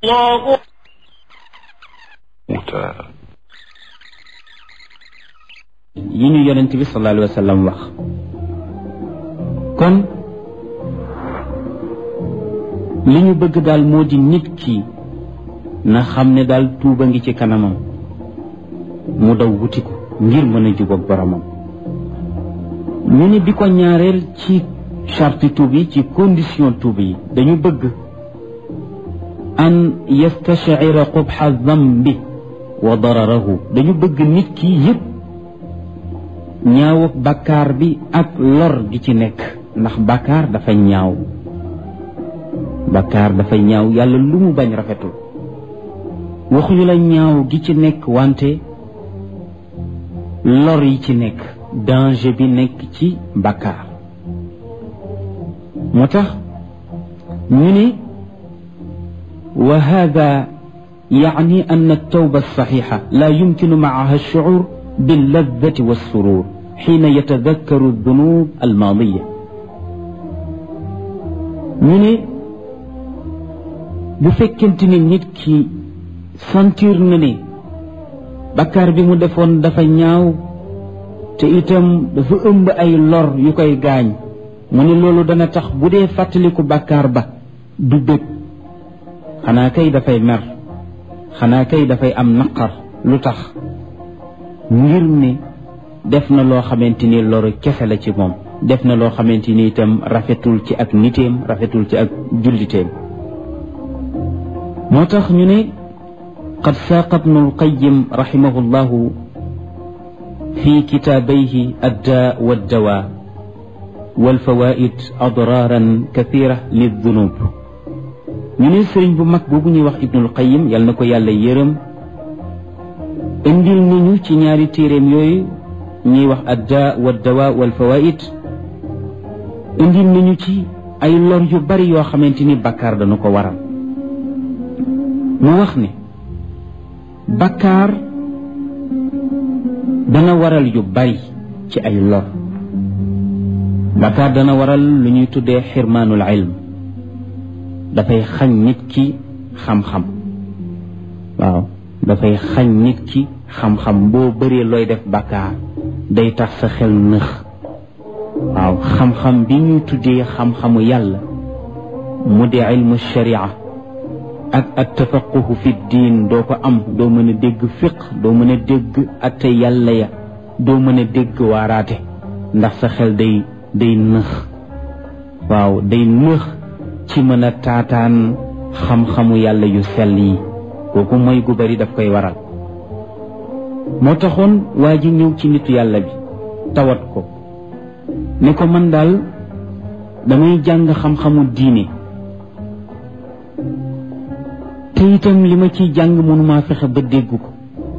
الله yi ñu yonent bi sallallahu alayhi wa sallam wax kon li ñu bëgg daal moo di nit ki na xam ne daal tuuba ngi ci kanamam mu daw wuti ko ngir mën a jubóog boromam ñu ni bi ko ñaareel ci charte tuub yi ci condition tuub yi dañu bëgg an yastashira qubxa dambi wa dararahu dañu bëgg nit ki yëpp ñaaw bakkaar bi ak lor gi ci nekk ndax bakkaar dafa ñaaw bakkaar dafa ñaaw yàlla lu mu bañ rafetul waxuñu la ñaaw gi ci nekk wante lor yi ci nekk danger bi nekk ci bakkaar moo tax ñu ne wa hada يعني أن التوبة الصحيحة لا يمكن معها الشعور باللذة والسرور حين يتذكر الذنوب الماضية ñu ne bu fekkente ni nit ki sentir na ne bakkaar bi mu defoon dafa ñaaw te itam dafa ëmb ay lor yu koy gaañ mu ne loolu dana tax bu dee fàttaliku bakkaar ba du bëgg xanaa kay dafay mer xanaa kay dafay am naqar lu tax ngir ne def na loo xamante ni loru kese la ci moom def na loo xamante ni itam rafetul ci ak niteem rafetul ci ak julliteem moo tax ñu ne qad saaqa ibnu alqayim raximahu llahu fi kitaabayhi addaa waddawaa walfawaid adraaran kathira lildunub ñu ne sëriñ bu mag boobu ñuy wax ibnul qayim yal na ko yàlla yërëm indil nañu ci ñaari téeréem yooyu ñuy wax adda wa dawa wal fawaid indil nañu ci ay lor yu bari yoo xamante ni bakkaar dana ko waral mu wax ne bakkaar dana waral yu bari ci ay lor bakkaar dana waral lu ñuy tuddee xirmaanul ilm dafay xañ nit ki xam-xam waaw dafay xañ nit ki xam-xam boo bëree looy def bàkkaar day tax sa xel nëx waaw xam-xam bi ñuy tuddee xam-xamu yàlla mu di ilmu sharia ak at tafaquhu fi diin doo ko am doo mën a dégg fiq doo mën a dégg atte yàlla ya doo mën a dégg waaraate ndax sa xel day day nëx waaw day nëx ci mën a taataan xam-xamu yàlla yu sell yi kooku mooy gu bari daf koy waral moo taxoon waa ji ñëw ci nitu yàlla bi tawat ko ne ko man daal damay jàng xam-xamu diine te itam li ma ciy jàng mënumaa fexe ba dégg ko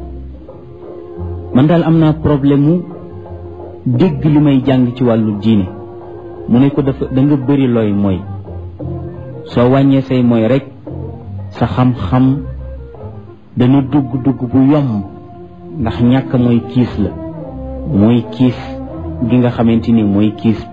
man daal am naa problème mu dégg li may jàng ci wàllu diine mu ne ko dafa da nga bëri looy mooy soo wàññee say mooy rek sa xam-xam dana dugg dugg bu yomb ndax ñàkk mooy kiis la mooy kiis gi nga xamante ni mooy kiis